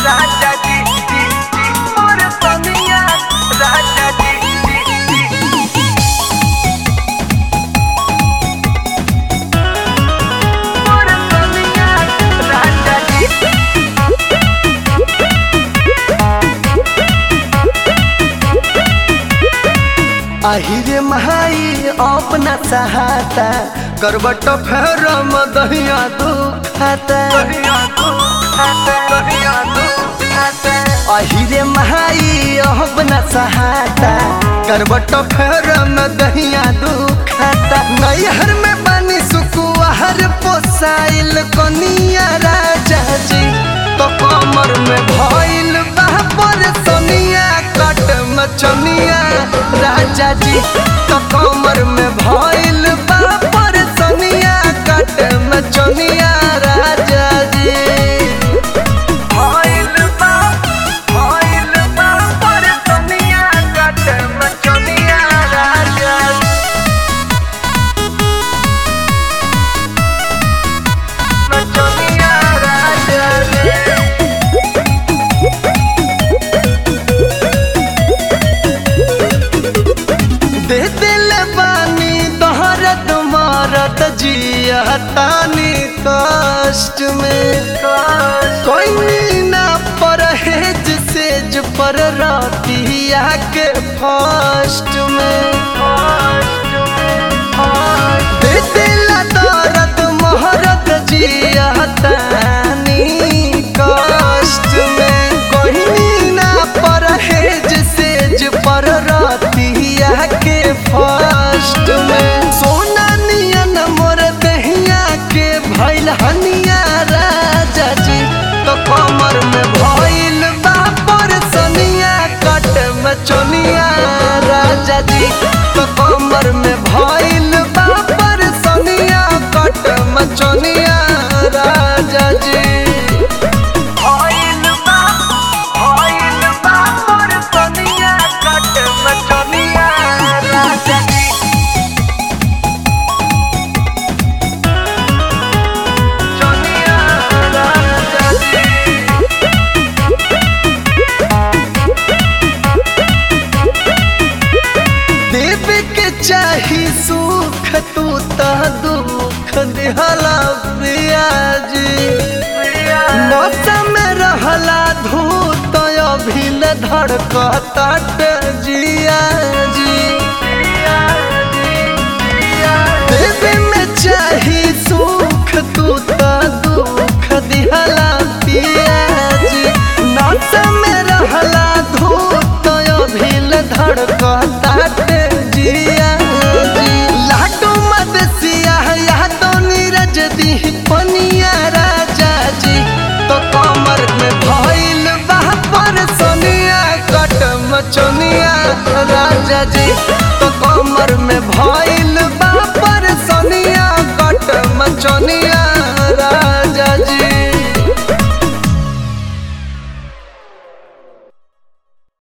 राजा जी जी जी मोर सनिया राजा जी जी जी मोर सनिया राजा जी আহিरे महाई अपना सहाता करबट फेर मदहिया दुखाता कहिया तू खाते कहिया तू खाते আহিरे महाई अपना सहाता करबट फेर मदहिया दुखाता नैहर में पानी सुकुआर पोसाइल कनिया राजा जी तो कमर में भइल बापर सोनिया कट मचनिया राजा जी तो कमर में भइल बापर सोनिया कट मचनिया राजा जी भइल बा भइल बा पर सनिया कट मचनिया राजा मचनिया राजा दे दिल बानी तोहरत मारत जिया तानी कष्ट में कोई ना परहेज सेज पर रातिया के फर्स्ट में दे दिल दर्द मोहरत जिया तानी कष्ट में कोई ना परहेज सेज पर रातिया के फर्स्ट में सोना नियन मोर दहिया के भइल हनिया राजा जी तो कमर में भइल बापर सनिया कट मचनिया राजा जी तो कमर में भइल बापर सनिया कट मचनिया राजा जी भइल बा भइल बा पर सनिया कट मचनिया राजा जी चनिया राजा जी देव के चाही सुख तू त दुख दिहला पियाजी मौसम में रहला धूत अभिल धड़कता जिया जी देव में चाही सुख तू त दुख दिहला पियाजी मौसम में रहला धूत अभिल धड़कता जिया जी लाडू मदसिया या तो नीरज दी पनिया राजा जी तो कमर में भइल बापर सोनिया कट मचनिया राजा जी तो कमर में